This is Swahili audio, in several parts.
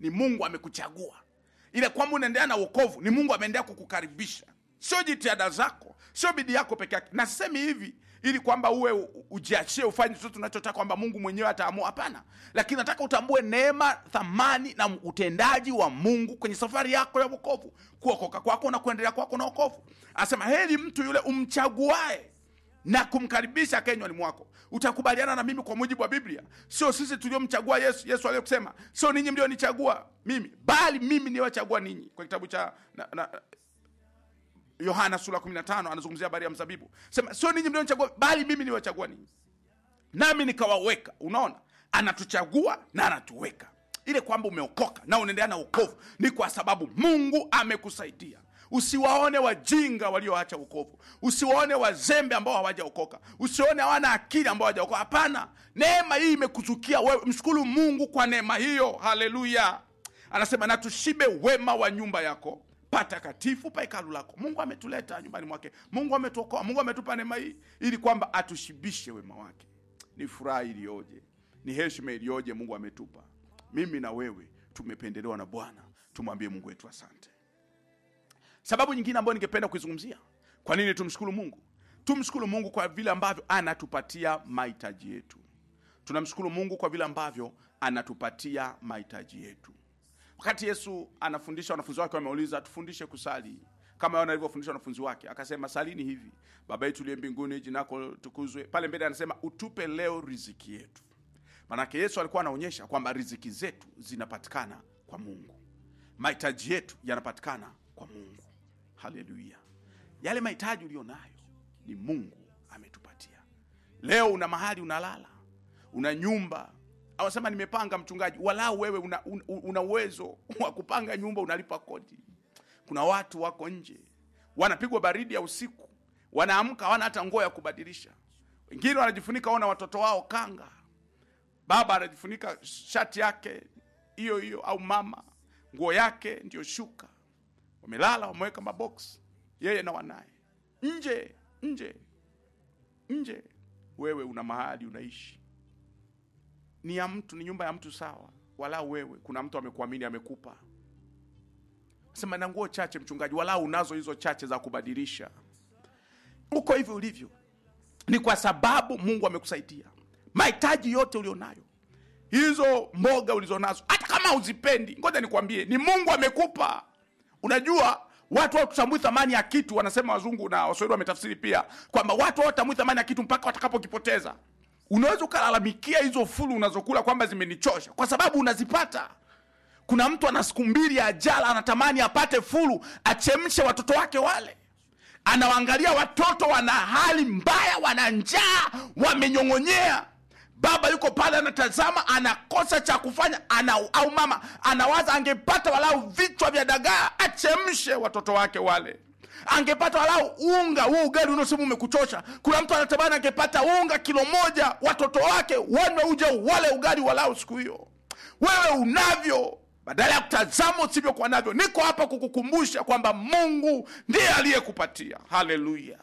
ni mungu amekuchagua ile kwamba unaendelea na uokovu ni mungu ameendelea kukukaribisha sio jitihada zako sio bidii yako peke yake na sisemi hivi ili kwamba uwe u- ujiachie ufanye chochote unachotaka kwamba mungu mwenyewe ataamua hapana lakini nataka utambue neema thamani na utendaji wa mungu kwenye safari yako ya wokovu kuokoka kwako na kuendelea kwako na wokovu anasema heri mtu yule umchaguae na kumkaribisha kenywani mwako utakubaliana na mimi kwa mujibu wa biblia sio sisi tuliomchagua yesu yesu aliyekusema sio ninyi mlionichagua mimi bali mimi niwachagua ninyi kwa kitabu cha na, na, yohana sura 15 anazungumzia habari ya mzabibu sema sio ninyi mlionichagua bali mimi niwachagua ninyi nami nikawaweka unaona anatuchagua na anatuweka ile kwamba umeokoka na unaendelea na ukovu ni kwa sababu mungu amekusaidia usiwaone wajinga walioacha ukovu usiwaone wazembe ambao hawajaokoka usione hawana akili ambao hawajaokoka hapana neema hii imekuzukia wewe mshukuru mungu kwa neema hiyo haleluya anasema na tushibe wema wa nyumba yako patakatifu pa hekalu lako mungu ametuleta nyumbani mwake mungu ametuokoa mungu ametupa neema hii ili kwamba atushibishe wema wake ni furaha iliyoje ni heshima iliyoje mungu ametupa mimi na wewe tumependelewa na bwana tumwambie mungu wetu asante sababu nyingine ambayo ningependa kuizungumzia kwa nini tumshukuru mungu tumshukuru mungu kwa vile ambavyo anatupatia mahitaji yetu tunamshukuru mungu kwa vile ambavyo anatupatia mahitaji yetu wakati yesu anafundisha wanafunzi wake wameuliza tufundishe kusali kama Yohana alivyofundisha wanafunzi wake akasema salini hivi baba yetu liye mbinguni jina lako tukuzwe pale mbele anasema utupe leo riziki yetu manake yesu alikuwa anaonyesha kwamba riziki zetu zinapatikana kwa mungu mahitaji yetu yanapatikana kwa mungu haleluya yale mahitaji ulio nayo ni mungu ametupatia leo una mahali unalala una nyumba awasema nimepanga mchungaji walau wewe una, una, una uwezo wa kupanga nyumba unalipa kodi kuna watu wako nje wanapigwa baridi ya usiku wanaamka hawana hata nguo ya kubadilisha wengine wanajifunika ona watoto wao kanga baba anajifunika shati yake hiyo hiyo au mama nguo yake ndiyo shuka wamelala wameweka mabox yeye na wanaye nje nje nje wewe una mahali unaishi ni ya mtu ni nyumba ya mtu sawa walau wewe kuna mtu amekuamini amekupa sema na nguo chache mchungaji walau unazo hizo chache za kubadilisha uko hivyo ulivyo ni kwa sababu mungu amekusaidia mahitaji yote ulionayo hizo mboga ulizonazo hata kama uzipendi ngoja nikwambie ni mungu amekupa unajua watu hawatambui thamani ya kitu wanasema wazungu na waswahili wametafsiri pia kwamba watu hawatambui thamani ya kitu mpaka watakapokipoteza unaweza ukalalamikia hizo fulu unazokula kwamba zimenichosha kwa sababu unazipata kuna mtu ana siku mbili ya ajala anatamani apate fulu achemshe watoto wake wale anawaangalia watoto wana hali mbaya wana njaa wamenyong'onyea baba yuko pale anatazama anakosa cha kufanya ana, au mama anawaza angepata walau vichwa vya dagaa achemshe watoto wake wale angepata walau unga huu ugali unaosema umekuchosha kuna mtu anatamani angepata unga kilo moja watoto wake wanywe uje wale ugali walau siku hiyo wewe unavyo badala ya kutazama usivyokuwa navyo niko hapa kukukumbusha kwamba mungu ndiye aliyekupatia haleluya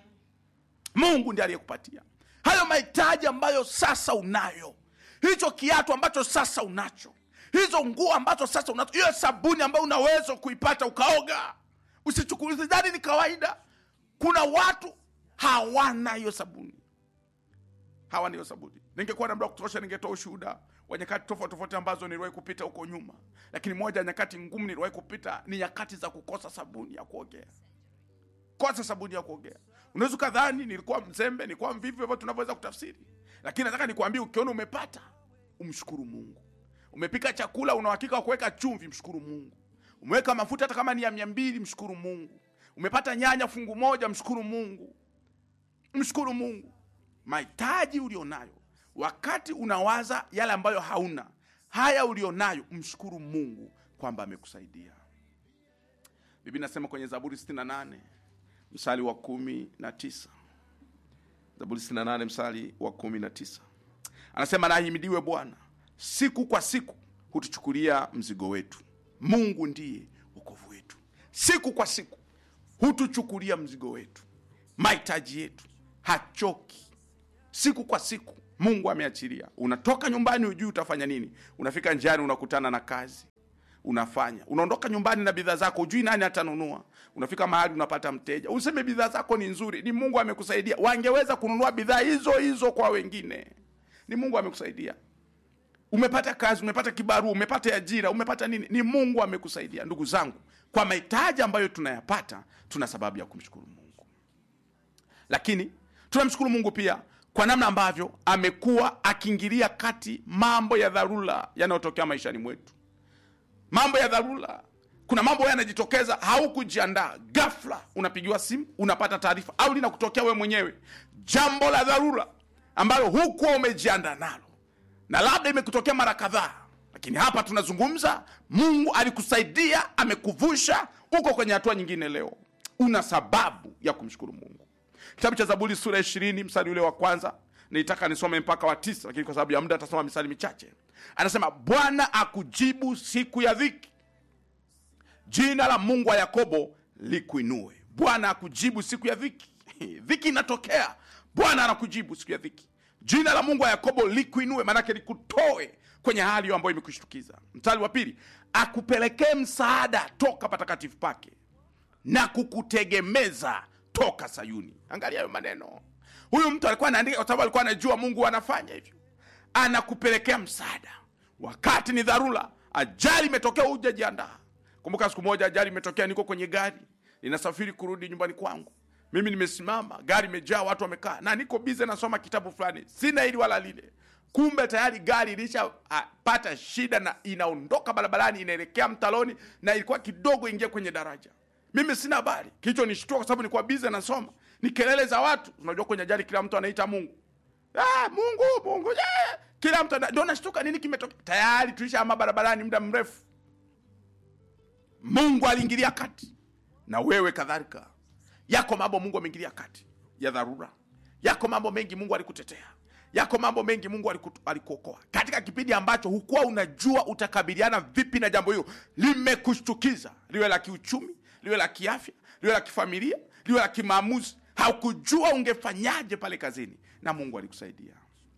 mungu ndiye aliyekupatia hayo mahitaji ambayo sasa unayo hicho kiatu ambacho sasa unacho hizo nguo ambazo sasa unazo hiyo sabuni ambayo unaweza kuipata ukaoga usichukulizani ni kawaida kuna watu hawana hiyo sabuni hawana hiyo sabuni ningekuwa na muda wa kutosha ningetoa ushuhuda wa nyakati tofauti tofauti ambazo niliwahi kupita huko nyuma lakini moja ya nyakati ngumu niliwahi kupita ni nyakati za kukosa sabuni ya kuogea kosa sabuni ya kuogea unaweza ukadhani nilikuwa mzembe nilikuwa mvivu hivyo tunavyoweza kutafsiri lakini nataka nikwambie ukiona umepata umshukuru mungu umepika chakula una uhakika wa kuweka chumvi mshukuru mungu umeweka mafuta hata kama ni ya mia mbili mshukuru mungu umepata nyanya fungu moja mshukuru mungu mshukuru mungu mahitaji ulionayo wakati unawaza yale ambayo hauna haya ulionayo mshukuru mungu kwamba amekusaidia bibi nasema kwenye zaburi 68 msali wa kumi na tisa zaburi 68 msali wa kumi na tisa anasema nahimidiwe bwana siku kwa siku hutuchukulia mzigo wetu mungu ndiye wokovu wetu siku kwa siku hutuchukulia mzigo wetu mahitaji yetu hachoki siku kwa siku mungu ameachilia unatoka nyumbani hujui utafanya nini unafika njiani unakutana na kazi unafanya unaondoka nyumbani na bidhaa zako ujui nani atanunua unafika mahali unapata mteja useme bidhaa zako ni nzuri ni mungu amekusaidia wangeweza kununua bidhaa hizo hizo kwa wengine ni mungu amekusaidia umepata kazi umepata kibarua umepata ajira umepata nini ni mungu amekusaidia ndugu zangu kwa mahitaji ambayo tunayapata tuna sababu ya kumshukuru mungu lakini tunamshukuru mungu pia kwa namna ambavyo amekuwa akiingilia kati mambo ya dharura yanayotokea maishani mwetu mambo ya dharura kuna mambo yanajitokeza haukujiandaa ghafla unapigiwa simu unapata taarifa au linakutokea wewe mwenyewe jambo la dharura ambalo hukuwa umejiandaa nalo na labda imekutokea mara kadhaa lakini hapa tunazungumza mungu alikusaidia amekuvusha uko kwenye hatua nyingine leo una sababu ya kumshukuru mungu kitabu cha zaburi sura ya ishirini mstari ule wa kwanza nilitaka nisome mpaka wa tisa lakini kwa sababu ya muda atasoma misali michache anasema bwana akujibu siku ya dhiki jina la mungu wa yakobo likuinue bwana akujibu siku ya dhiki dhiki inatokea bwana anakujibu siku ya dhiki jina la mungu wa yakobo likuinue maanake likutoe kwenye hali hiyo ambayo imekushtukiza mstari wa pili akupelekee msaada toka patakatifu pake na kukutegemeza toka sayuni angalia hayo maneno huyu mtu alikuwa anaandika kwa sababu alikuwa anajua mungu anafanya hivyo anakupelekea msaada wakati ni dharura ajali imetokea hujajiandaa kumbuka siku moja ajali imetokea niko kwenye gari ninasafiri kurudi nyumbani kwangu mimi nimesimama gari imejaa watu wamekaa na niko bize nasoma kitabu fulani sina hili wala lile kumbe tayari gari ilishapata shida na inaondoka barabarani inaelekea mtaloni na ilikuwa kidogo ingia kwenye daraja mimi sina habari kicho nishtua kwa sababu nilikuwa bize nasoma ni kelele za watu unajua kwenye ajali kila mtu anaita mungu ah, mungu mungu yeah. kila mtu ana- ndio nashtuka nini kimetokea tayari tulishaama barabarani muda mrefu mungu aliingilia kati na wewe kadhalika yako mambo mungu ameingilia kati ya dharura yako mambo mengi mungu alikutetea yako mambo mengi mungu aliku- alikuokoa katika kipindi ambacho hukuwa unajua utakabiliana vipi na jambo hilo limekushtukiza liwe la kiuchumi liwe la kiafya liwe la kifamilia liwe la kimaamuzi haukujua ungefanyaje pale kazini na mungu alikusaidia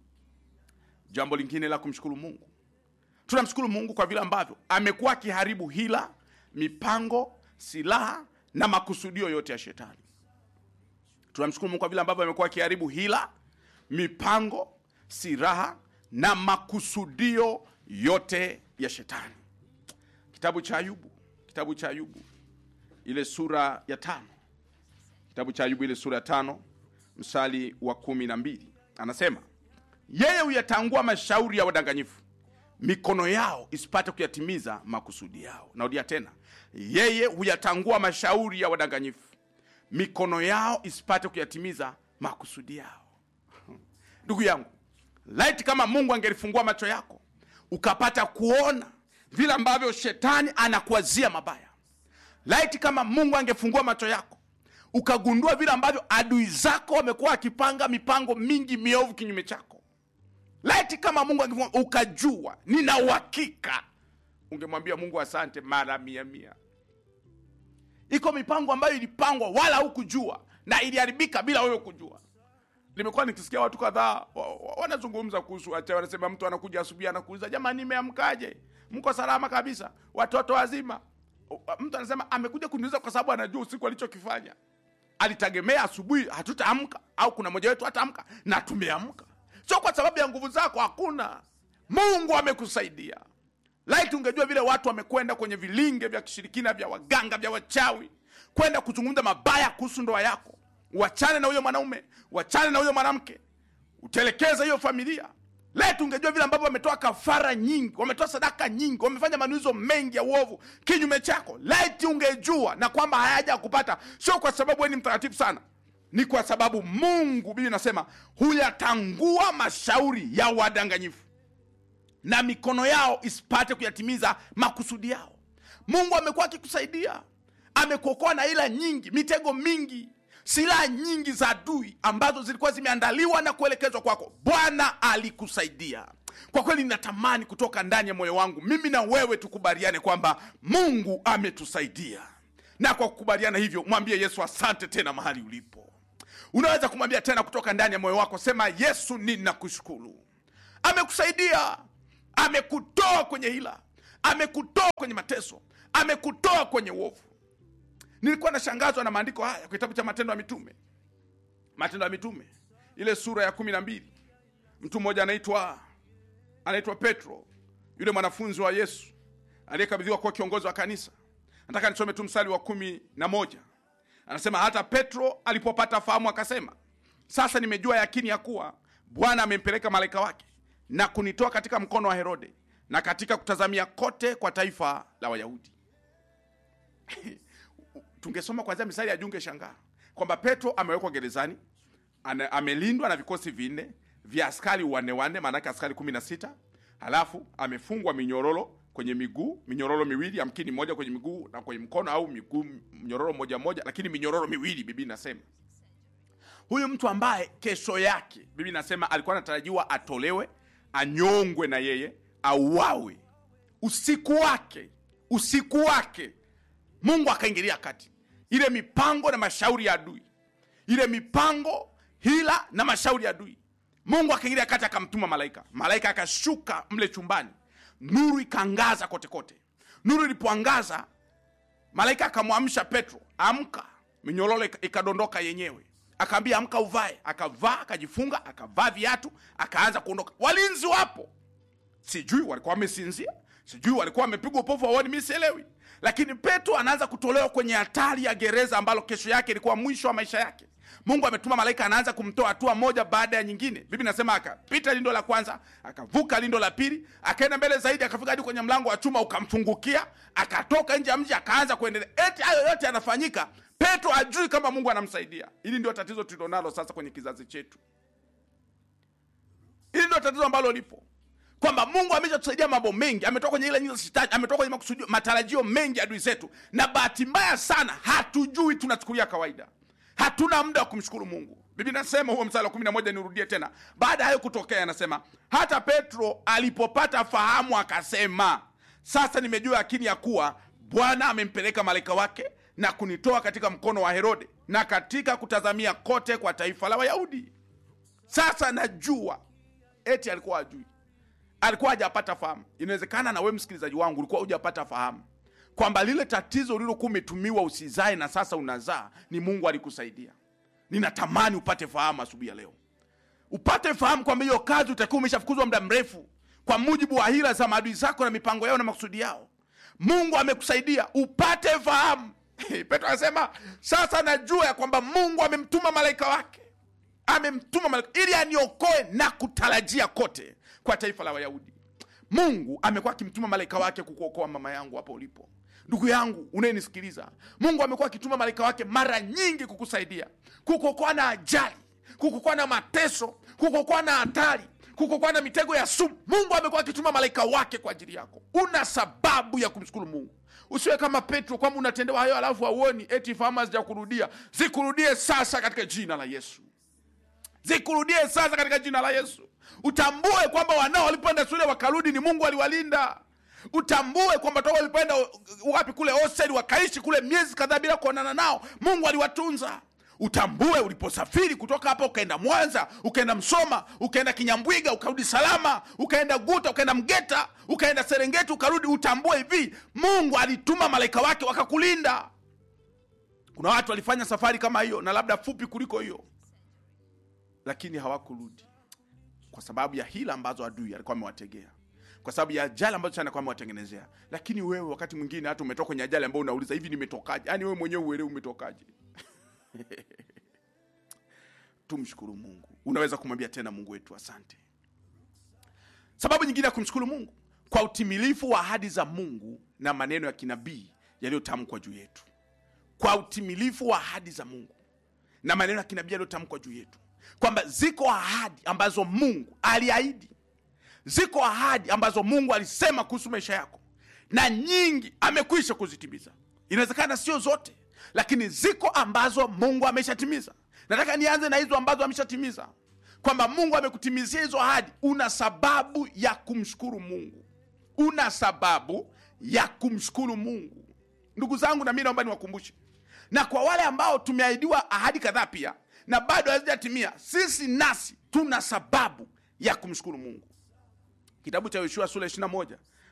jambo lingine la kumshukuru mungu tunamshukuru mungu kwa vile ambavyo amekuwa akiharibu hila mipango silaha na makusudio yote ya shetani tunamshukuru mungu kwa vile ambavyo amekuwa akiharibu hila mipango silaha na makusudio yote ya shetani kitabu cha ayubu kitabu cha ayubu ile sura ya tano kitabu cha ayubu ile sura ya tano msali wa kumi na mbili anasema yeye huyatangua mashauri ya wadanganyifu mikono yao isipate kuyatimiza makusudi yao narudia tena yeye huyatangua mashauri ya wadanganyifu mikono yao isipate kuyatimiza makusudi yao ndugu yangu laiti kama mungu angelifungua macho yako ukapata kuona vile ambavyo shetani anakuazia mabaya laiti kama mungu angefungua macho yako ukagundua vile ambavyo adui zako wamekuwa akipanga mipango mingi miovu kinyume chako laiti kama mungu angefungua ukajua nina uhakika ungemwambia mungu asante mara mia mia iko mipango ambayo ilipangwa wala hukujua na iliharibika bila wewe kujua nimekuwa nikisikia watu kadhaa wa- wa- wanazungumza kuhusu wachawi wanasema mtu anakuja asubuhi anakuuliza jamani nimeamkaje mko salama kabisa watoto wazima O- mtu anasema amekuja kuniuliza kwa sababu anajua usiku alichokifanya alitegemea asubuhi hatutaamka au kuna mmoja wetu hataamka na tumeamka sio kwa sababu ya nguvu zako hakuna mungu amekusaidia laiti ungejua vile watu wamekwenda kwenye vilinge vya kishirikina vya waganga vya wachawi kwenda kuzungumza mabaya kuhusu ndoa yako wachane na huyo mwanaume wachane na huyo mwanamke utelekeze hiyo familia laiti ungejua vile ambavyo wametoa kafara nyingi wametoa sadaka nyingi wamefanya manuizo mengi ya uovu kinyume chako laiti ungejua na kwamba hayaja kupata sio kwa sababu wewe ni mtakatifu sana ni kwa sababu mungu bibi nasema huyatangua mashauri ya wadanganyifu na mikono yao isipate kuyatimiza makusudi yao mungu amekuwa akikusaidia amekuokoa na ila nyingi mitego mingi silaha nyingi za adui ambazo zilikuwa zimeandaliwa na kuelekezwa kwako bwana alikusaidia kwa kweli ninatamani kutoka ndani ya moyo wangu mimi na wewe tukubaliane kwamba mungu ametusaidia na kwa kukubaliana hivyo mwambie yesu asante tena mahali ulipo unaweza kumwambia tena kutoka ndani ya moyo wako sema yesu ninakushukuru amekusaidia amekutoa kwenye hila amekutoa kwenye mateso amekutoa kwenye uovu nilikuwa nashangazwa na maandiko haya kwa kitabu cha matendo ya mitume matendo ya mitume ile sura ya kumi na mbili mtu mmoja anaitwa anaitwa petro yule mwanafunzi wa yesu aliyekabidhiwa kuwa kiongozi wa kanisa nataka nisome tu mstari wa kumi na moja anasema hata petro alipopata fahamu akasema sasa nimejua yakini ya kuwa bwana amempeleka malaika wake na kunitoa katika mkono wa herode na katika kutazamia kote kwa taifa la wayahudi tungesoma kwanzia misari ya junge shangaa kwamba petro amewekwa gerezani ana- amelindwa na vikosi vinne vya askari wanne wanne maanake askari kumi na sita halafu amefungwa minyororo kwenye miguu minyororo miwili amkini moja kwenye miguu na kwenye mkono au miguu mnyororo moja moja lakini minyororo miwili bibi nasema huyu mtu ambaye kesho yake bibi nasema alikuwa anatarajiwa atolewe anyongwe na yeye auawe usiku wake usiku wake mungu akaingilia kati ile mipango na mashauri ya adui ile mipango hila na mashauri ya adui mungu akaingilia kati akamtuma malaika malaika akashuka mle chumbani nuru ikaangaza kote kote nuru ilipoangaza malaika akamwamsha petro amka minyororo ika- ikadondoka yenyewe akaambia amka uvae akavaa akajifunga akavaa viatu akaanza kuondoka walinzi wapo sijui walikuwa wamesinzia sijui walikuwa wamepigwa upofu waoni mi sielewi lakini petro anaanza kutolewa kwenye hatari ya gereza ambalo kesho yake ilikuwa mwisho wa maisha yake mungu ametuma malaika anaanza kumtoa hatua moja baada ya nyingine bibi nasema akapita lindo la kwanza akavuka lindo la pili akaenda mbele zaidi akafika hadi kwenye mlango wa chuma ukamfungukia akatoka nje ya mji akaanza kuendelea eti hayo yote yanafanyika petro ajui kama mungu anamsaidia hili ndio tatizo tulilonalo sasa kwenye kizazi chetu hili ndio tatizo ambalo lipo kwamba mungu ameshatusaidia mambo mengi ametoka kwenye ile nyuza shetani ametoka kwenye makusudio matarajio mengi ya adui zetu na bahati mbaya sana hatujui tunachukulia kawaida hatuna muda wa kumshukuru mungu bibi nasema huo msala wa kumi na moja nirudie tena baada ya hayo kutokea anasema hata petro alipopata fahamu akasema sasa nimejua yakini ya kuwa bwana amempeleka malaika wake na kunitoa katika mkono wa herode na katika kutazamia kote kwa taifa la wayahudi sasa najua eti alikuwa ajui alikuwa hajapata fahamu inawezekana na we msikilizaji wangu ulikuwa hujapata fahamu kwamba lile tatizo ulilokuwa umetumiwa usizae na sasa unazaa ni mungu alikusaidia ninatamani upate fahamu asubuhi ya leo upate fahamu kwamba hiyo kazi utakiwa umeshafukuzwa muda mrefu kwa mujibu wa hila za maadui zako na mipango yao na makusudi yao mungu amekusaidia upate fahamu petro anasema sasa najua ya kwamba mungu amemtuma malaika wake amemtuma malaika ili aniokoe na kutarajia kote kwa taifa la wayahudi mungu amekuwa akimtuma malaika wake kukuokoa mama yangu hapo ulipo ndugu yangu unayenisikiliza mungu amekuwa akituma malaika wake mara nyingi kukusaidia kukuokoa na ajali kukuokoa na mateso kukuokoa na hatari kukuokoa na mitego ya sumu mungu amekuwa akituma malaika wake kwa ajili yako una sababu ya kumshukuru mungu usiwe kama petro kwamba unatendewa hayo alafu hauoni eti fahamu hazijakurudia zikurudie sasa katika jina la yesu zikurudie sasa katika jina la yesu utambue kwamba wanao walipoenda shule wakarudi ni mungu aliwalinda utambue kwamba toka walipoenda wapi kule hostel wakaishi kule miezi kadhaa bila kuonana nao mungu aliwatunza utambue uliposafiri kutoka hapa ukaenda mwanza ukaenda msoma ukaenda kinyambwiga ukarudi salama ukaenda guta ukaenda mgeta ukaenda serengeti ukarudi utambue hivi mungu alituma malaika wake wakakulinda kuna watu walifanya safari kama hiyo na labda fupi kuliko hiyo lakini hawakurudi kwa sababu ya hila ambazo adui alikuwa amewategea kwa sababu ya ajali ambazo alikuwa amewatengenezea lakini wewe wakati mwingine hata umetoka kwenye ajali ambayo unauliza hivi nimetokaje yaani wewe mwenyewe uelewi umetokaje tumshukuru mungu unaweza kumwambia tena mungu wetu asante sababu nyingine ya kumshukuru mungu kwa utimilifu wa ahadi za mungu na maneno ya kinabii yaliyotamkwa juu yetu kwa utimilifu wa ahadi za mungu na maneno ya kinabii yaliyotamkwa juu yetu kwamba ziko ahadi ambazo mungu aliahidi ziko ahadi ambazo mungu alisema kuhusu maisha yako na nyingi amekwisha kuzitimiza inawezekana sio zote lakini ziko ambazo mungu ameshatimiza nataka nianze na hizo ambazo ameshatimiza kwamba mungu amekutimizia hizo ahadi una sababu ya kumshukuru mungu una sababu ya kumshukuru mungu ndugu zangu na mi naomba niwakumbushe na kwa wale ambao tumeahidiwa ahadi kadhaa pia na bado hazijatimia sisi nasi tuna sababu ya kumshukuru mungu kitabu cha yoshua sura 21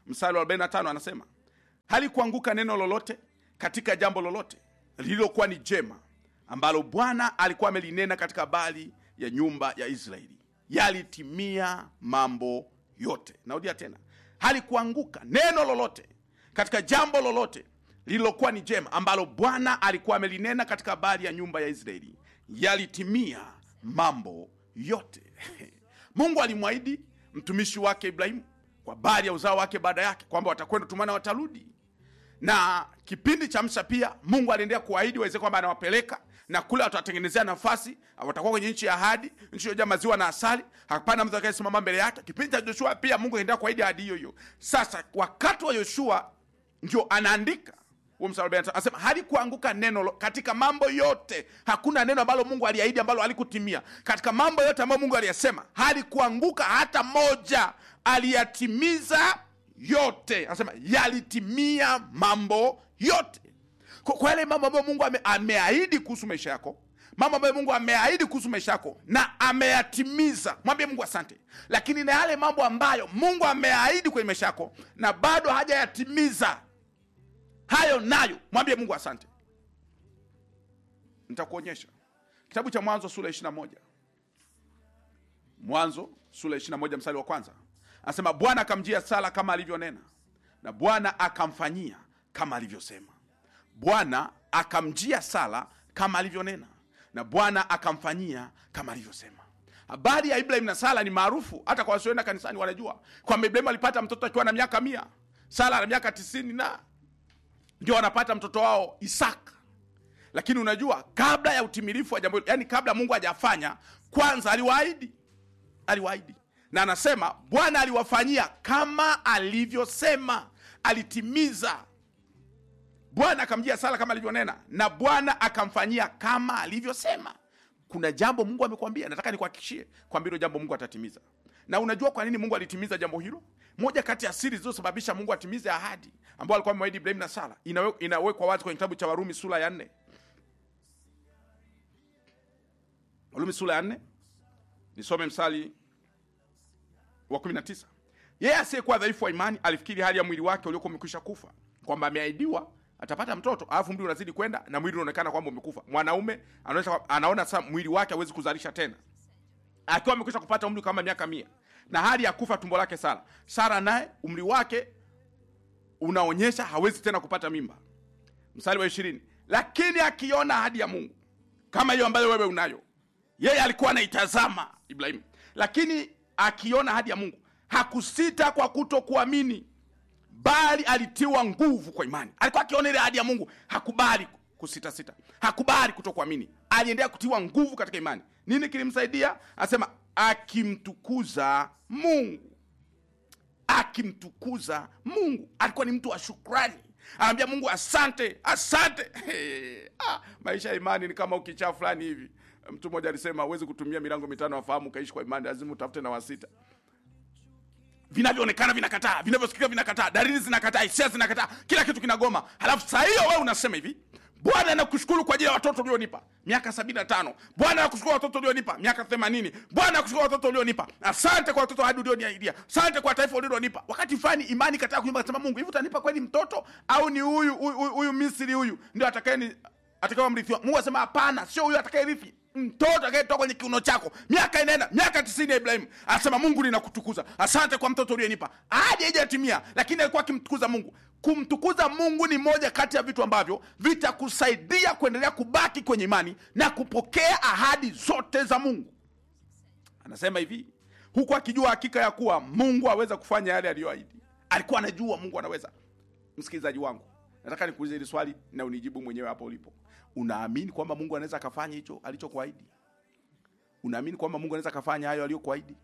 mstari wa 45 anasema halikuanguka neno lolote katika jambo lolote lililokuwa ni jema ambalo bwana alikuwa amelinena katika habari ya nyumba ya israeli yalitimia mambo yote narudia tena halikuanguka neno lolote katika jambo lolote lililokuwa ni jema ambalo bwana alikuwa amelinena katika habari ya nyumba ya israeli yalitimia mambo yote mungu alimwahidi mtumishi wake ibrahimu kwa habari ya uzao wake baada yake kwamba watakwenda tumana watarudi na kipindi cha msa pia mungu aliendelea kuahidi waweze kwamba anawapeleka na kule watawatengenezea nafasi watakuwa kwenye nchi ya ahadi nchi iliyojaa maziwa na asali hapana mtu atakayesimama mbele yake kipindi cha joshua pia mungu aliendelea kuahidi ahadi hiyo hiyo sasa wakati wa yoshua ndio anaandika huo mstari wa 45, anasema halikuanguka neno lo- katika mambo yote hakuna neno ambalo mungu aliahidi ambalo halikutimia katika mambo yote ambayo mungu aliyasema halikuanguka hata moja aliyatimiza yote anasema yalitimia mambo yote kwa kwa yale mambo ambayo mungu ame, ameahidi kuhusu maisha yako mambo ambayo mungu ameahidi kuhusu maisha yako na ameyatimiza mwambie mungu asante lakini na yale mambo ambayo mungu ameahidi kwenye maisha yako na bado hajayatimiza hayo nayo mwambie mungu asante nitakuonyesha kitabu cha mwanzo sura 21 mwanzo sura 21 mstari wa kwanza anasema bwana akamjia sara kama alivyonena na bwana akamfanyia kama alivyosema bwana akamjia sara kama alivyonena na bwana akamfanyia kama alivyosema habari ya ibrahim na sara ni maarufu hata kwa wasioenda kanisani wanajua kwamba ibrahim alipata mtoto akiwa na miaka mia sara na miaka tisini na ndio wanapata mtoto wao isaka lakini unajua kabla ya utimilifu wa jambo hilo yani kabla mungu hajafanya kwanza aliwaahidi aliwaahidi na anasema bwana aliwafanyia kama alivyosema alitimiza bwana akamjia sara kama alivyonena na bwana akamfanyia kama alivyosema kuna jambo mungu amekwambia nataka nikuhakikishie kwamba hilo jambo mungu atatimiza na unajua kwa nini mungu alitimiza jambo hilo moja kati ya siri zilizosababisha mungu atimize ahadi ambao alikuwa amewahidi ibrahim na sara inawe- inawekwa wazi kwenye kitabu cha warumi sura ya nne warumi sura ya nne nisome msali wa 19 yeye asiyekuwa dhaifu wa imani alifikiri hali ya mwili wake uliokuwa umekwisha kufa kwamba ameahidiwa atapata mtoto alafu mwili unazidi kwenda na mwili unaonekana kwamba umekufa mwanaume anaonyesha- anaona sasa mwili wake hawezi kuzalisha tena akiwa amekwisha kupata umri kama miaka mia na hali ya kufa tumbo lake sara sara naye umri wake unaonyesha hawezi tena kupata mimba mstari wa ishirini lakini akiona ahadi ya mungu kama hiyo ambayo wewe unayo yeye alikuwa anaitazama ibrahimu lakini akiona ahadi ya mungu hakusita kwa kutokuamini bali alitiwa nguvu kwa imani alikuwa akiona ile ahadi ya mungu hakubali kusitasita hakubali kutokuamini aliendelea kutiwa nguvu katika imani nini kilimsaidia anasema akimtukuza mungu akimtukuza mungu alikuwa ni mtu wa shukrani anaambia mungu asante asante ah, maisha ya imani ni kama ukichaa fulani hivi mtu mmoja alisema huwezi kutumia milango mitano wafahamu ukaishi kwa imani lazima utafute na wasita vinavyoonekana vinakataa vinavyosikika vinakataa dalili zinakataa hisia zinakataa kila kitu kinagoma halafu saa hiyo wewe unasema hivi bwana nakushukuru kwa ajili ya watoto ulionipa miaka sabini na tano bwana nakushukuru watoto ulionipa miaka themanini bwana nakushukuru watoto ulionipa asante kwa watoto hadi ulioniaidia asante kwa taifa ulilonipa wakati fulani imani kataa kunyumba kasema mungu hivi utanipa kweli mtoto au ni huyu huyu- huyu huyu misri huyu ndio atakaye atakaye mrithi wangu mungu asema hapana sio huyu atakaye rithi mtoto atakayetoka kwenye kiuno chako miaka inaenda miaka tisini ya ibrahimu anasema mungu ninakutukuza asante kwa mtoto ulionipa hadi haijatimia lakini alikuwa akimtukuza mungu kumtukuza mungu ni moja kati ya vitu ambavyo vitakusaidia kuendelea kubaki kwenye imani na kupokea ahadi zote za mungu anasema hivi huku akijua hakika ya kuwa mungu aweza kufanya yale aliyoahidi alikuwa anajua mungu anaweza msikilizaji wangu nataka nikuulize hili swali na unijibu mwenyewe hapo ulipo unaamini kwamba mungu anaweza akafanya hicho alichokuahidi unaamini kwamba mungu anaweza akafanya hayo aliyokuahidi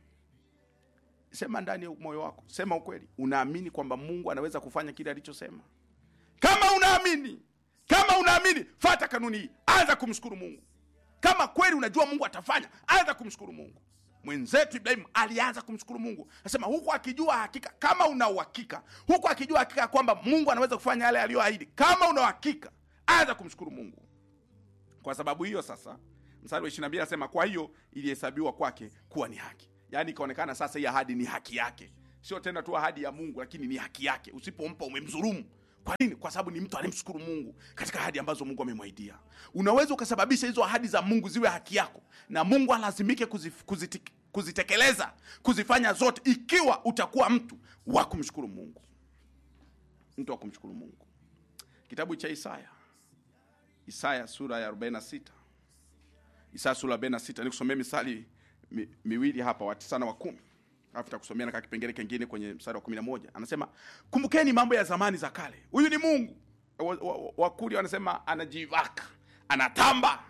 sema ndani ya moyo wako sema ukweli unaamini kwamba mungu anaweza kufanya kile alichosema kama unaamini kama unaamini fata kanuni hii anza kumshukuru mungu kama kweli unajua mungu atafanya anza kumshukuru mungu mwenzetu ibrahimu alianza kumshukuru mungu anasema huku akijua hakika kama una uhakika huku akijua hakika kwamba mungu anaweza kufanya yale aliyoahidi kama una uhakika anza kumshukuru mungu kwa sababu hiyo sasa mstari wa 22 anasema kwa hiyo ilihesabiwa kwake kuwa ni haki yaani ikaonekana sasa hii ahadi ni haki yake sio tena tu ahadi ya mungu lakini ni haki yake usipompa umemdhulumu kwa nini kwa sababu ni mtu anayemshukuru mungu katika ahadi ambazo mungu amemwaidia unaweza ukasababisha hizo ahadi za mungu ziwe haki yako na mungu alazimike kuzif, kuziti, kuzitekeleza kuzifanya zote ikiwa utakuwa mtu wa kumshukuru mungu mtu wa kumshukuru mungu kitabu cha isaya isaya sura ya 46 isaya sura ya 46 nikusomea misali mi, miwili hapa wa tisa na wa kumi alafu takusomea na kakipengele kengine kwenye mstari wa kumi na moja anasema kumbukeni mambo ya zamani za kale huyu ni mungu wakuli wa, wa, wakuli wanasema anajivaka anatamba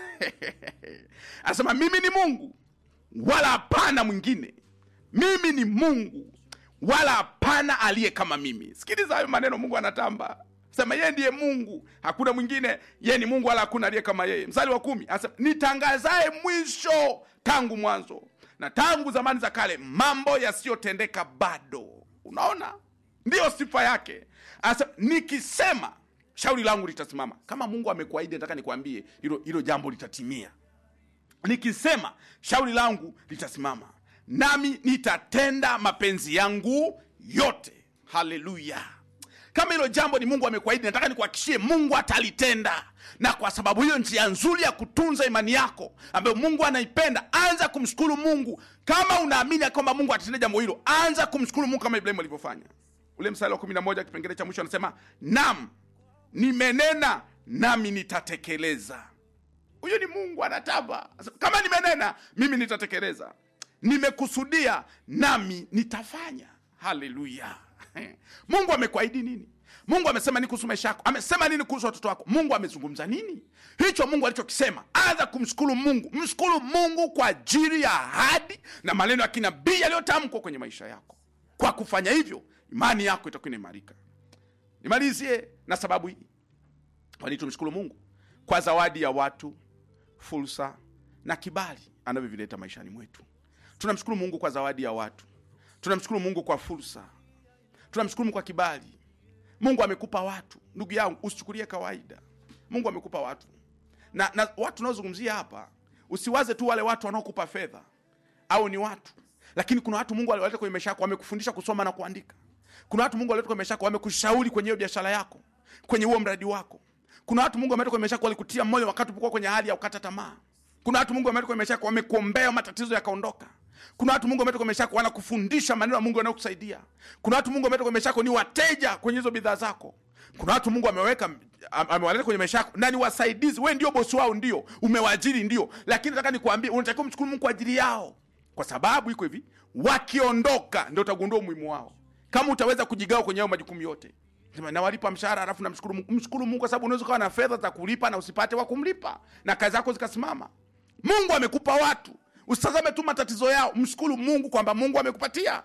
anasema mimi ni mungu wala hapana mwingine mimi ni mungu wala hapana aliye kama mimi sikiliza hayo maneno mungu anatamba sema yeye ndiye mungu hakuna mwingine yeye ni mungu wala hakuna aliye kama yeye mstari wa kumi anasema nitangazaye mwisho tangu mwanzo na tangu zamani za kale mambo yasiyotendeka bado unaona ndiyo sifa yake anasema nikisema shauri langu litasimama kama mungu amekuahidi nataka nikwambie hilo hilo jambo litatimia nikisema shauri langu litasimama nami nitatenda mapenzi yangu yote haleluya kama hilo jambo ni mungu amekuahidi nataka nikuhakikishie mungu atalitenda na kwa sababu hiyo njia nzuri ya kutunza imani yako ambayo mungu anaipenda anza kumshukuru mungu kama unaamini ya kwamba mungu atatenda jambo hilo anza kumshukuru mungu kama ibrahimu alivyofanya ule mstari wa kumi na moja kipengele cha mwisho anasema nam nimenena nami nitatekeleza huyo ni mungu anatamba Anasema, kama nimenena mimi nitatekeleza nimekusudia nami nitafanya haleluya mungu amekuahidi nini mungu amesema nini kuhusu maisha yako amesema nini kuhusu watoto wako mungu amezungumza nini hicho mungu alichokisema anza kumshukuru mungu mshukuru mungu kwa ajili ya ahadi na maneno ya kinabii yaliyotamkwa kwenye maisha yako kwa kufanya hivyo imani yako itakuwa inaimarika nimalizie na sababu hii kwani tumshukuru mungu kwa zawadi ya watu fursa na kibali anavyovileta maishani mwetu tunamshukuru mungu kwa zawadi ya watu tunamshukuru mungu kwa fursa tunamshukuru mungu kwa kibali mungu amekupa watu ndugu yangu usichukulie kawaida mungu amekupa watu na, na watu tunaozungumzia hapa usiwaze tu wale watu wanaokupa fedha au ni watu lakini kuna watu mungu aliwaleta kwenye maisha yako wamekufundisha kusoma na kuandika kuna watu mungu aliwaleta kwenye maisha yako wamekushauri kwenye hiyo biashara yako kwenye huo mradi wako kuna watu mungu ameleta kwenye maisha yako walikutia moyo wakati ulipokuwa kwenye hali ya kukata tamaa kuna watu mungu ameleta kwenye maisha yako wamekuombea matatizo yakaondoka kuna watu mungu ameleta kwenye maisha yako wanakufundisha maneno ya mungu yanayokusaidia kuna watu mungu ameleta kwenye maisha yako ni wateja kwenye hizo bidhaa zako kuna watu mungu ameweka am- amewaleta kwenye maisha yako na ni wasaidizi we ndio bosi wao ndio umewaajiri ndio lakini nataka nikuambie unatakiwa mshukuru mungu kwa ajili yao kwa sababu iko hivi wakiondoka ndio utagundua umuhimu wao kama utaweza kujigawa kwenye hayo majukumu yote Sema, nawalipa mshahara alafu namshukuru mungu mshukuru mungu kwa sababu unaweza ukawa na fedha za kulipa na usipate wa kumlipa na kazi zako zikasimama mungu amekupa watu usitazame tu matatizo yao mshukuru mungu kwamba mungu amekupatia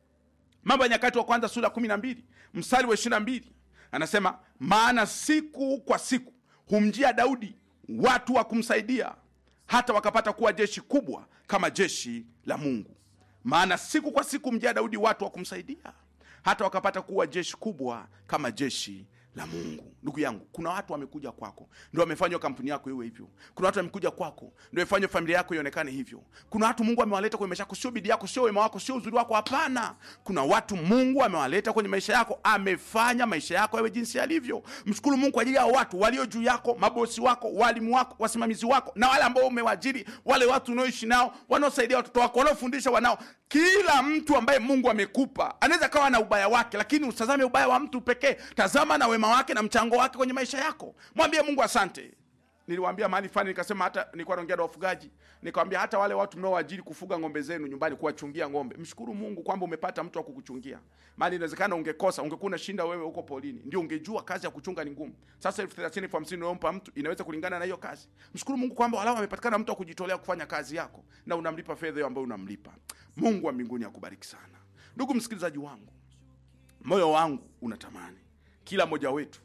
mambo ya nyakati wa kwanza sura kumi na mbili mstari wa ishiri na mbili anasema maana siku kwa siku humjia daudi watu wa kumsaidia hata wakapata kuwa jeshi kubwa kama jeshi la mungu maana siku kwa siku humjia daudi watu wa kumsaidia hata wakapata kuwa jeshi kubwa kama jeshi la mungu ndugu yangu kuna watu wamekuja kwako ndio wamefanywa kampuni yako iwe hivyo kuna watu wamekuja kwako ndio wamefanywa familia yako ionekane hivyo kuna watu mungu amewaleta kwenye maisha yako sio bidii yako sio wema wako sio uzuri wako hapana kuna watu mungu amewaleta kwenye maisha yako amefanya maisha yako yawe jinsi yalivyo mshukuru mungu kwa ajili ya watu walio juu yako mabosi wako walimu wako wasimamizi wako na wale ambao umewajiri wale watu unaoishi nao wanaosaidia watoto wako wanaofundisha wanao kila mtu ambaye mungu amekupa anaweza kawa na ubaya wake lakini usitazame ubaya wa mtu pekee tazama na wema wake na mchango wake kwenye maisha yako mwambie mungu asante niliwaambia mahali fulani nikasema hata nilikuwa naongea na wafugaji nikawambia hata wale watu mnaoajiri kufuga ng'ombe zenu nyumbani kuwachungia ng'ombe mshukuru mungu kwamba umepata mtu wa kukuchungia maana inawezekana ungekosa ungekuwa unashinda wewe huko polini ndio ungejua kazi ya kuchunga ni ngumu sasa elfu thelathini elfu hamsini unayompa mtu inaweza kulingana na hiyo kazi mshukuru mungu kwamba walau amepatikana mtu wa kujitolea kufanya kazi yako na unamlipa fedha hiyo ambayo unamlipa mungu wa mbinguni akubariki sana ndugu msikilizaji wangu moyo wangu unatamani kila mmoja wetu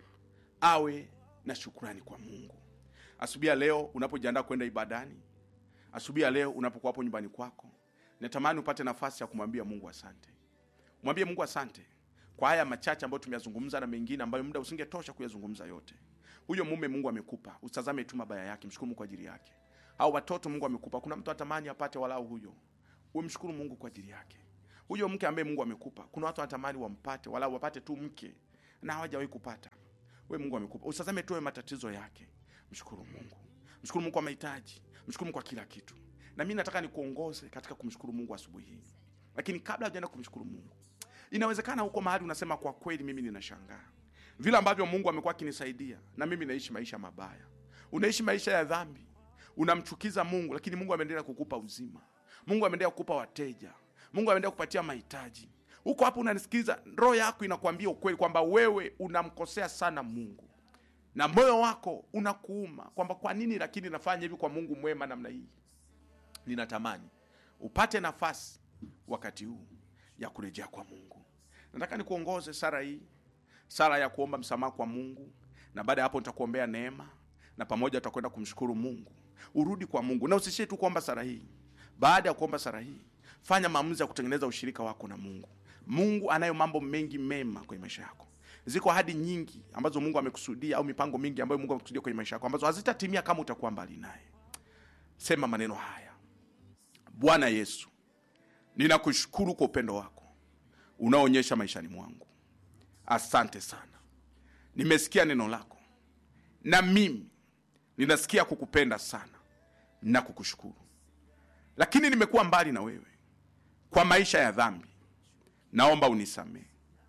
awe na shukrani kwa mungu asubuhi ya leo unapojiandaa kwenda ibadani asubuhi ya leo unapokuwa hapo nyumbani kwako natamani upate nafasi ya kumwambia mungu asante mwambie mungu asante kwa haya machache ambayo tumeyazungumza na mengine ambayo muda usingetosha kuyazungumza yote huyo mume mungu amekupa usitazame tu mabaya yake mshukuru mungu kwa ajili yake au watoto mungu amekupa kuna mtu atamani apate walau huyo umshukuru mungu kwa ajili yake huyo mke ambaye mungu amekupa kuna watu wanatamani wampate wala wapate tu mke na hawajawahi kupata we mungu amekupa usazame tuwe matatizo yake mshukuru mungu mshukuru mungu kwa mahitaji mshukuru mungu kwa kila kitu na mi nataka nikuongoze katika kumshukuru mungu asubuhi hii lakini kabla hujaenda kumshukuru mungu inawezekana huko mahali unasema kwa kweli mimi ninashangaa vile ambavyo mungu amekuwa akinisaidia na mimi naishi maisha mabaya unaishi maisha ya dhambi unamchukiza mungu lakini mungu ameendelea kukupa uzima mungu ameendelea kukupa wateja mungu ameendelea kupatia mahitaji huko hapo unanisikiliza roho yako inakwambia ukweli kwamba wewe unamkosea sana mungu na moyo wako unakuuma kwamba kwa nini lakini nafanya hivi kwa mungu mwema namna hii ninatamani upate nafasi wakati huu ya kurejea kwa mungu nataka nikuongoze sara hii sara ya kuomba msamaha kwa mungu na baada ya hapo nitakuombea neema na pamoja tutakwenda kumshukuru mungu urudi kwa mungu na usishie tu kuomba sara hii baada ya kuomba sara hii fanya maamuzi ya kutengeneza ushirika wako na mungu mungu anayo mambo mengi mema kwenye maisha yako ziko ahadi nyingi ambazo mungu amekusudia au mipango mingi ambayo mungu amekusudia kwenye maisha yako ambazo hazitatimia kama utakuwa mbali naye sema maneno haya bwana yesu ninakushukuru kwa upendo wako unaoonyesha maishani mwangu asante sana nimesikia neno lako na mimi ninasikia kukupenda sana na kukushukuru lakini nimekuwa mbali na wewe kwa maisha ya dhambi naomba unisamehe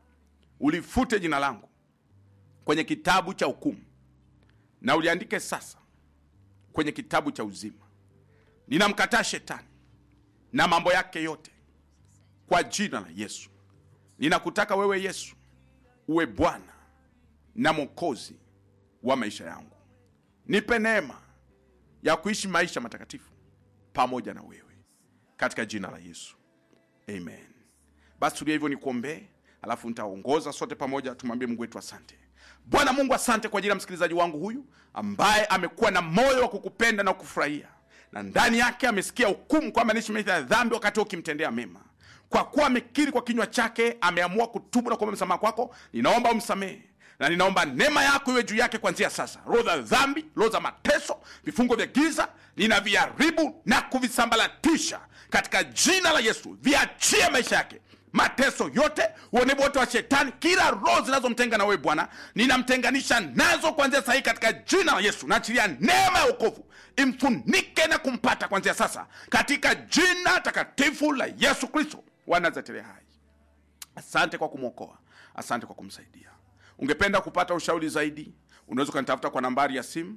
ulifute jina langu kwenye kitabu cha hukumu na uliandike sasa kwenye kitabu cha uzima ninamkataa shetani na mambo yake yote kwa jina la yesu ninakutaka wewe yesu uwe bwana na mwokozi wa maisha yangu nipe neema ya kuishi maisha matakatifu pamoja na wewe katika jina la yesu amen basi tulia hivyo nikuombee alafu nitaongoza sote pamoja tumwambie mungu wetu asante bwana mungu asante kwa ajili ya msikilizaji wangu huyu ambaye amekuwa na moyo wa kukupenda na kukufurahia na ndani yake amesikia hukumu kwamba niishi maisha ya dhambi wakati huo ukimtendea mema kwa kuwa amekiri kwa kinywa chake ameamua kutubu na kuomba msamaha kwako ninaomba umsamehe na ninaomba neema yako iwe juu yake kuanzia sasa roho za dhambi roho za mateso vifungo vya giza ninaviharibu na kuvisambalatisha katika jina la yesu viachie maisha yake mateso yote uonevu wote wa shetani kila roho zinazomtenga na wewe bwana ninamtenganisha nazo kuanzia sahii katika jina la yesu naachilia neema ya ukovu imfunike na kumpata kuanzia sasa katika jina takatifu la yesu kristo wa nazareti hai asante kwa kumwokoa asante kwa kumsaidia ungependa kupata ushauri zaidi unaweza ukanitafuta kwa nambari ya simu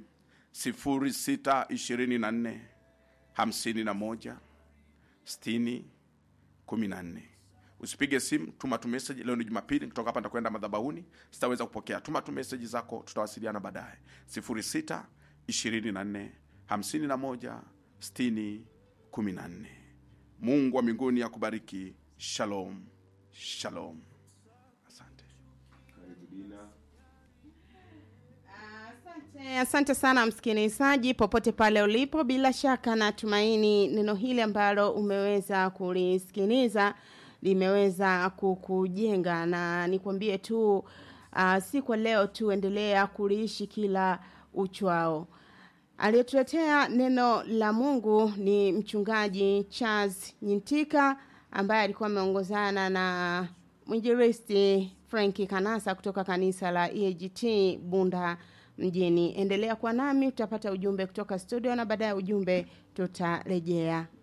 624 51 60 14 usipige simu tuma tu message leo ni jumapili kutoka hapa nitakwenda madhabahuni sitaweza kupokea tuma tu message zako tutawasiliana baadaye 06 24 51 60 14 mungu wa mbinguni akubariki shalom shalom asante Asante, asante sana msikilizaji popote pale ulipo bila shaka natumaini neno hili ambalo umeweza kulisikiliza limeweza kukujenga na nikwambie tu uh, si kwa leo tu endelea kuliishi kila uchwao aliyetuletea neno la mungu ni mchungaji charles nyintika ambaye alikuwa ameongozana na mwinjilisti franki kanasa kutoka kanisa la eagt bunda mjini endelea kwa nami utapata ujumbe kutoka studio na baadaye ujumbe tutarejea